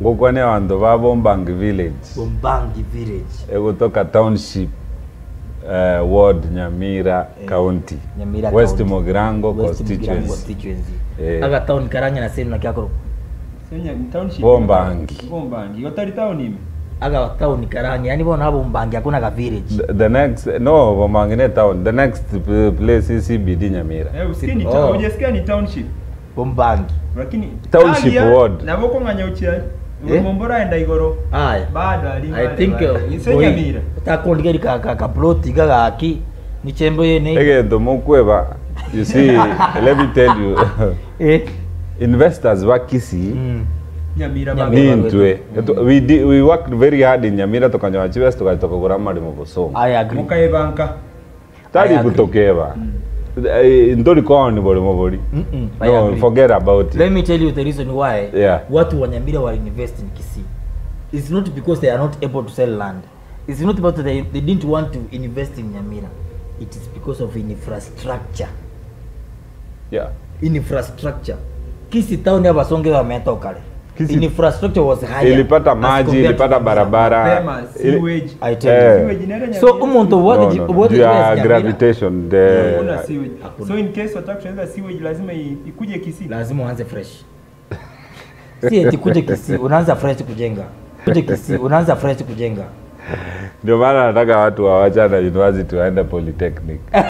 ngukwa ni vandu va bombangi village bombangi village ekutoka township uh, ward nyamira county Nyamira west County. mogirango West Mugirango constituency constituency Eh. aga town karanya na sehemu na kyakoro Senya ni township. Bombangi. Bombangi. Yotari town ime. aga town karanya yani bona bombangi hakuna ka village the, the next no bombangi ni town the next p- place is cbd nyamira Eh, usikie ni Oh. town. Hujasikia ni township. bombangi Lakini Township Tagia, ward. Na boko nganya uchia. Eh? Mombora enda igoro. aya Bado ali. i think Senya mira. takondigeri ka ka ka plot ga gaki ni chembo yene egintu mukweva you see let me tell you eh investors va kisii mm. Nyamira Nyamira. baba. ni ntwe we, di- we worked very hard in nyamira tukanyoa chivesi tukaita kugura marimo busungu i agree Mukae banka. tari I agree. gutokeva ntori kwao ni burimo buri Mm -mm, I no agree. forget about let it me tell you the reason why Yeah. watu wa nyamira wali invest in kisii it's not because they are not able to sell land it's not because they, they didn't want to invest in nyamira it is because of infrastructure yeah infrastructure kisi town ya basonge wametoka kale Kisii- infrastructure was higher ilipata as maji compared to ilipata Nyamira. barabara Pema, ili- sewage. I tell you. Eh. Sewage inaenda so Nyamira. umuntu No, wote no, no. wote Due ya Nyamira, gravitation the Hakuna sewage. Hakuna. So in case wataka kutengeneza sewage lazima i- ikuje Kisii. lazima uanze fresh si eti kuje kisi unaanza fresh kujenga kuje kisi unaanza fresh kujenga ndio maana nataka watu wawachana university waende polytechnic